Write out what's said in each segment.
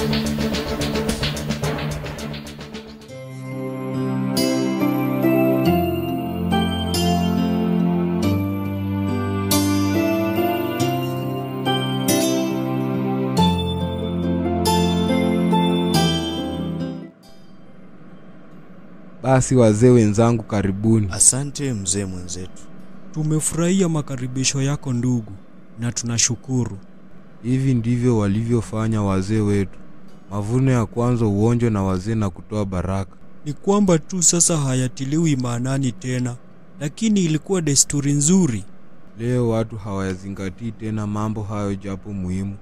Basi wazee wenzangu, karibuni. Asante mzee mwenzetu. Tumefurahia makaribisho yako ndugu, na tunashukuru. Hivi ndivyo walivyofanya wazee wetu. Mavuno ya kwanza uonjwe na wazee na kutoa baraka. Ni kwamba tu sasa hayatiliwi maanani tena, lakini ilikuwa desturi nzuri. Leo watu hawayazingatii tena mambo hayo, japo muhimu.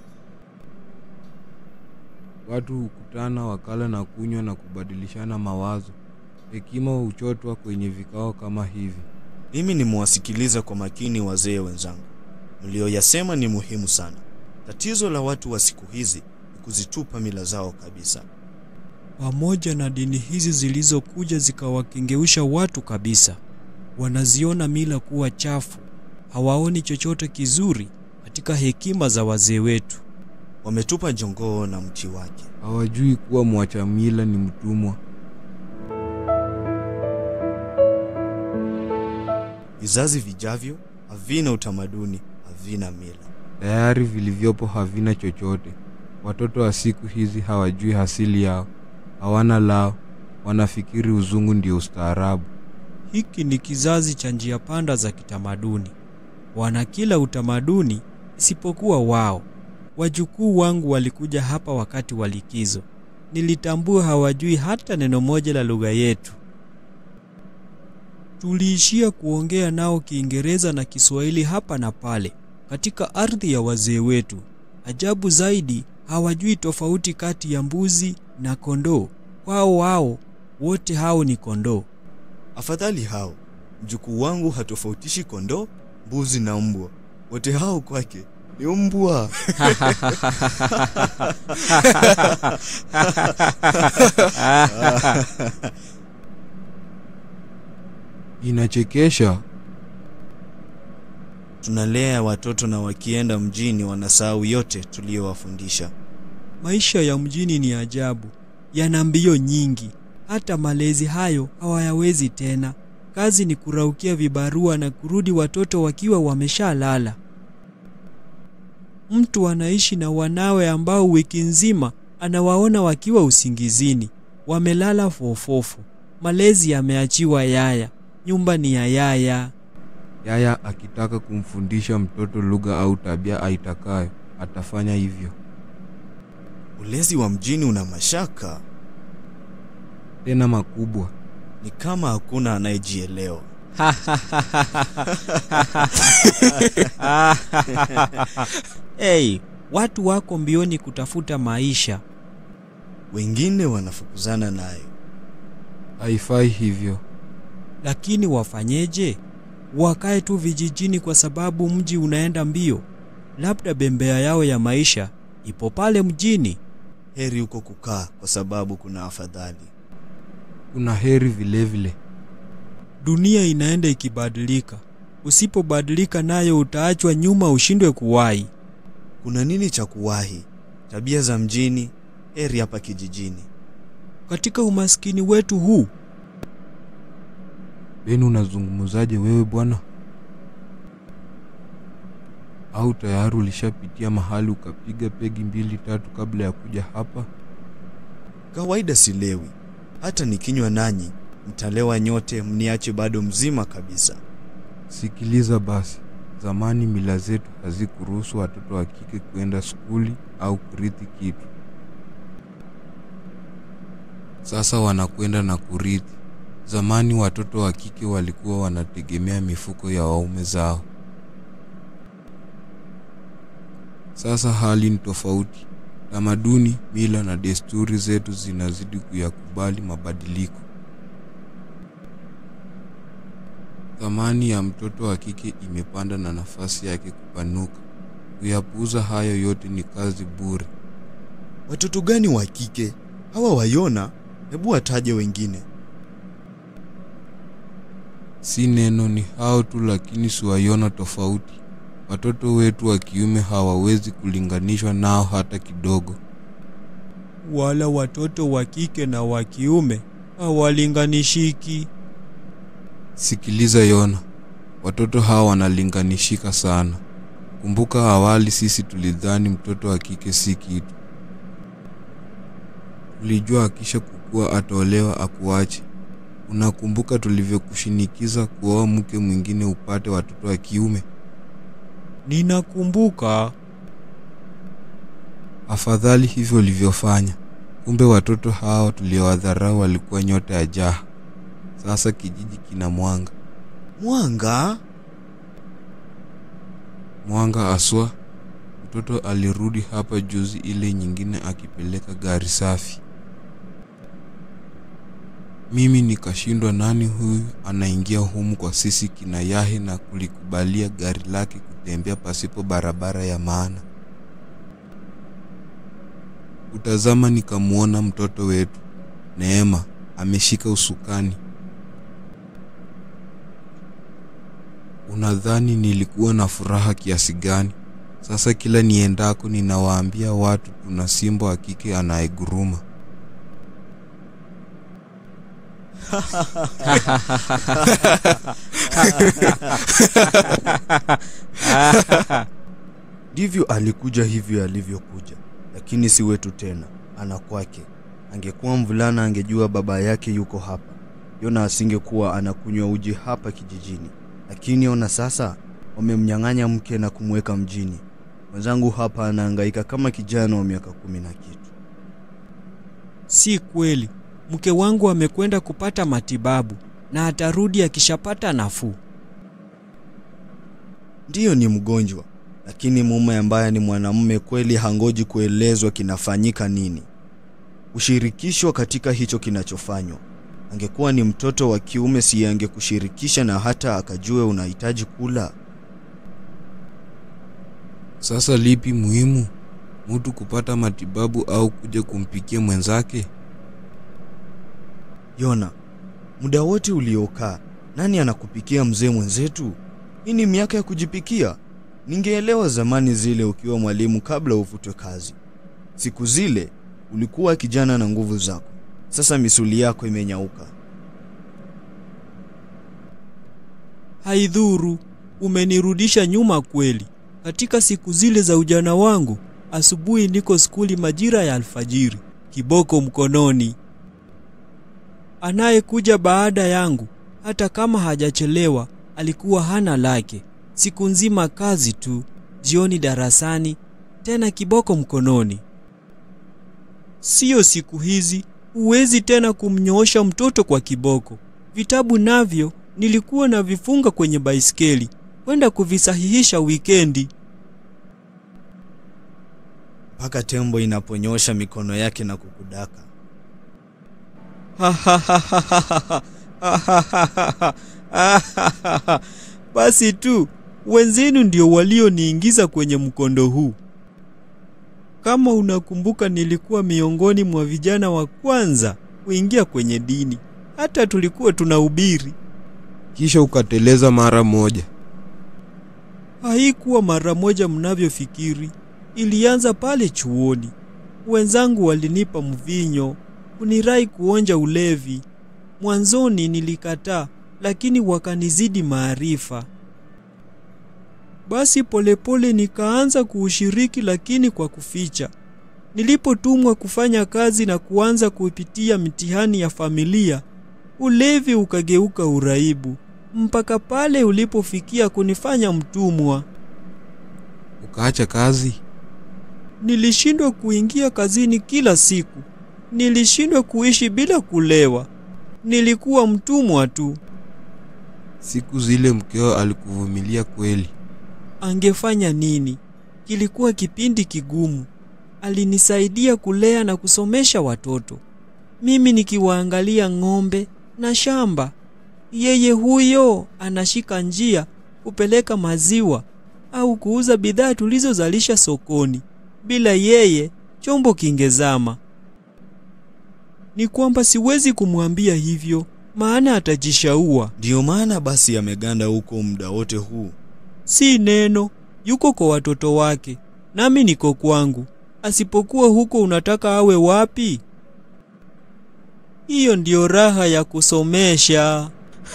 Watu hukutana wakala na kunywa na kubadilishana mawazo. Hekima huchotwa kwenye vikao kama hivi. Mimi nimewasikiliza kwa makini wazee wenzangu. Mlioyasema ni muhimu sana. Tatizo la watu wa siku hizi ni kuzitupa mila zao kabisa. Pamoja na dini hizi zilizokuja zikawakengeusha watu kabisa, wanaziona mila kuwa chafu, hawaoni chochote kizuri katika hekima za wazee wetu. Wametupa jongoo na mti wake. Hawajui kuwa mwacha mila ni mtumwa. Vizazi vijavyo havina utamaduni, havina mila. Tayari vilivyopo havina chochote. Watoto wa siku hizi hawajui hasili yao, hawana lao, wanafikiri uzungu ndio ustaarabu. Hiki ni kizazi cha njia panda za kitamaduni. Wana kila utamaduni isipokuwa wao. Wajukuu wangu walikuja hapa wakati wa likizo. Nilitambua hawajui hata neno moja la lugha yetu. Tuliishia kuongea nao Kiingereza na Kiswahili hapa na pale katika ardhi ya wazee wetu. Ajabu zaidi, hawajui tofauti kati ya mbuzi na kondoo. Kwao wao wote hao ni kondoo. Afadhali hao. Mjukuu wangu hatofautishi kondoo, mbuzi na mbwa. Wote hao kwake ni mbwa. Inachekesha. Tunalea watoto na wakienda mjini wanasahau yote tuliyowafundisha. Maisha ya mjini ni ajabu, yana mbio nyingi. Hata malezi hayo hawayawezi tena. Kazi ni kuraukia vibarua na kurudi watoto wakiwa wameshalala. Mtu anaishi na wanawe ambao wiki nzima anawaona wakiwa usingizini, wamelala fofofu. Malezi yameachiwa yaya, nyumba ni ya yaya. Yaya akitaka kumfundisha mtoto lugha au tabia aitakayo, atafanya hivyo. Ulezi wa mjini una mashaka, Tena makubwa. ni kama hakuna anayejielewa. Hey, watu wako mbioni kutafuta maisha. Wengine wanafukuzana nayo. Haifai hivyo. Lakini wafanyeje? Wakae tu vijijini kwa sababu mji unaenda mbio? Labda bembea yao ya maisha ipo pale mjini. Heri huko kukaa kwa sababu kuna afadhali. Kuna heri vilevile vile. Dunia inaenda ikibadilika. Usipobadilika nayo utaachwa nyuma, ushindwe kuwahi. Kuna nini cha kuwahi? Tabia za mjini, heri hapa kijijini. Katika umaskini wetu huu, Beni, unazungumzaje wewe bwana? Au tayari ulishapitia mahali ukapiga pegi mbili tatu kabla ya kuja hapa? Kawaida silewi, hata nikinywa nanyi mtalewa nyote, mniache bado mzima kabisa. Sikiliza basi, zamani mila zetu hazikuruhusu watoto wa kike kwenda skuli au kurithi kitu. Sasa wanakwenda na kurithi. Zamani watoto wa kike walikuwa wanategemea mifuko ya waume zao. Sasa hali ni tofauti. Tamaduni, mila na desturi zetu zinazidi kuyakubali mabadiliko. Thamani ya mtoto wa kike imepanda na nafasi yake kupanuka. Kuyapuuza hayo yote ni kazi bure. Watoto gani wa kike hawa? Waiona? Hebu wataje wengine. Si neno ni hao tu, lakini siwaiona tofauti. Watoto wetu wa kiume hawawezi kulinganishwa nao hata kidogo. wala watoto wa kike na wa kiume hawalinganishiki. Sikiliza Yona, watoto hawa wanalinganishika sana. Kumbuka awali sisi tulidhani mtoto wa kike si kitu. Tulijua akisha kukua ataolewa akuache. Unakumbuka tulivyokushinikiza kuoa mke mwingine upate watoto wa kiume? Ninakumbuka. Afadhali hivyo ulivyofanya. Kumbe watoto hawa tuliowadharau walikuwa nyota ya jaha. Sasa kijiji kina mwanga. Mwanga? Mwanga aswa. Mtoto alirudi hapa juzi ile nyingine akipeleka gari safi. Mimi nikashindwa nani huyu anaingia humu kwa sisi kina Yahe na kulikubalia gari lake kutembea pasipo barabara ya maana. Utazama nikamuona mtoto wetu Neema ameshika usukani. Unadhani nilikuwa na furaha kiasi gani? Sasa kila niendako ninawaambia watu tuna simba wa kike anayeguruma. Ndivyo alikuja hivyo alivyokuja, lakini si wetu tena, ana kwake. Angekuwa mvulana angejua baba yake yuko hapa. Yona asingekuwa anakunywa uji hapa kijijini, lakini ona sasa wamemnyang'anya mke na kumweka mjini. Mwenzangu hapa anahangaika kama kijana wa miaka kumi na kitu. Si kweli. Mke wangu amekwenda kupata matibabu na atarudi akishapata nafuu. Ndiyo, ni mgonjwa, lakini mume ambaye ni mwanamume kweli hangoji kuelezwa kinafanyika nini, kushirikishwa katika hicho kinachofanywa. Angekuwa ni mtoto wa kiume, si angekushirikisha na hata akajue unahitaji kula. Sasa lipi muhimu, mtu kupata matibabu au kuja kumpikia mwenzake? Yona, muda wote uliokaa, nani anakupikia mzee mwenzetu? Hii ni miaka ya kujipikia. Ningeelewa zamani zile ukiwa mwalimu kabla uvutwe kazi. Siku zile ulikuwa kijana na nguvu zako, sasa misuli yako imenyauka. Haidhuru, umenirudisha nyuma kweli. Katika siku zile za ujana wangu, asubuhi niko skuli majira ya alfajiri, kiboko mkononi. Anayekuja baada yangu, hata kama hajachelewa, alikuwa hana lake. Siku nzima kazi tu, jioni darasani, tena kiboko mkononi. Siyo siku hizi, huwezi tena kumnyoosha mtoto kwa kiboko. Vitabu navyo nilikuwa na vifunga kwenye baiskeli kwenda kuvisahihisha wikendi. mpaka tembo inaponyosha mikono yake na kukudaka. Basi tu wenzenu ndio walioniingiza kwenye mkondo huu. Kama unakumbuka, nilikuwa miongoni mwa vijana wa kwanza kuingia kwenye dini, hata tulikuwa tunahubiri. Kisha ukateleza mara moja. Haikuwa mara moja mnavyofikiri. Ilianza pale chuoni. Wenzangu walinipa mvinyo, kunirai kuonja ulevi. Mwanzoni nilikataa, lakini wakanizidi maarifa. Basi polepole nikaanza kuushiriki, lakini kwa kuficha. Nilipotumwa kufanya kazi na kuanza kuipitia mitihani ya familia, ulevi ukageuka uraibu, mpaka pale ulipofikia kunifanya mtumwa. Ukaacha kazi? Nilishindwa kuingia kazini kila siku. Nilishindwa kuishi bila kulewa. Nilikuwa mtumwa tu. Siku zile mkeo alikuvumilia kweli? Angefanya nini? Kilikuwa kipindi kigumu. Alinisaidia kulea na kusomesha watoto, mimi nikiwaangalia ng'ombe na shamba. Yeye huyo anashika njia kupeleka maziwa au kuuza bidhaa tulizozalisha sokoni. Bila yeye chombo kingezama. Ni kwamba siwezi kumwambia hivyo, maana atajishaua. Ndiyo maana basi ameganda huko muda wote huu. Si neno, yuko kwa watoto wake, nami niko kwangu. Asipokuwa huko unataka awe wapi? Hiyo ndiyo raha ya kusomesha.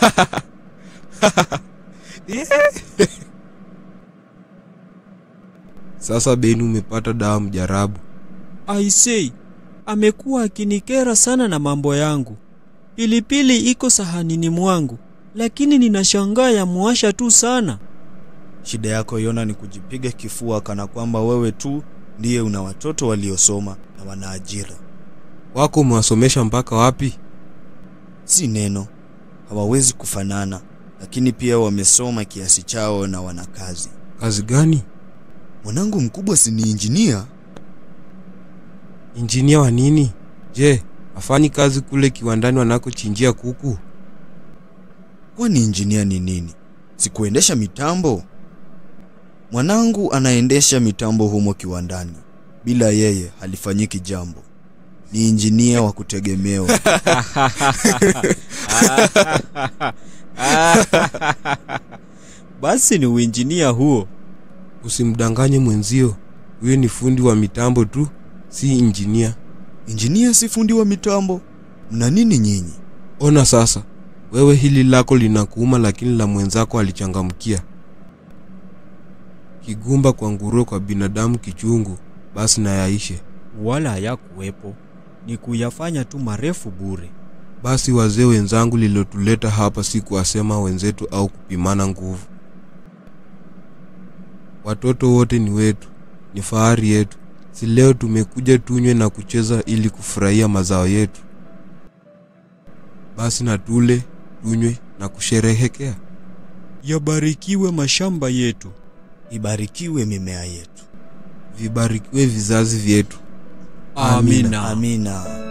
Sasa Beni, umepata dawa mjarabu. Aisei, amekuwa akinikera sana na mambo yangu. Pilipili iko sahanini mwangu, lakini ninashangaa ya muasha tu sana. Shida yako Yona ni kujipiga kifua kana kwamba wewe tu ndiye una watoto waliosoma na wana ajira. Wako umewasomesha mpaka wapi? Si neno, hawawezi kufanana, lakini pia wamesoma kiasi chao na wana kazi. Kazi gani? Mwanangu mkubwa si ni injinia? Injinia wa nini? Je, afanyi kazi kule kiwandani wanakochinjia kuku? Kwani injinia ni nini? Si kuendesha mitambo? Mwanangu anaendesha mitambo humo kiwandani. Bila yeye halifanyiki jambo. Ni injinia wa kutegemewa. Basi ni uinjinia huo. Usimdanganye mwenzio, huyo ni fundi wa mitambo tu, si injinia. Injinia si fundi wa mitambo? Mna nini nyinyi? Ona sasa, wewe hili lako linakuuma, lakini la mwenzako alichangamkia. Kigumba kwa nguruwe, kwa binadamu kichungu, basi na yaishe. Wala hayakuwepo, ni kuyafanya tu marefu bure. Basi wazee wenzangu, lilotuleta hapa si kuwasema wenzetu au kupimana nguvu. Watoto wote ni wetu, ni fahari yetu. Si leo tumekuja tunywe na kucheza ili kufurahia mazao yetu. Basi na tule, tunywe na kusherehekea. Yabarikiwe mashamba yetu. Ibarikiwe mimea yetu. Vibarikiwe vizazi vyetu. Amina. Amina.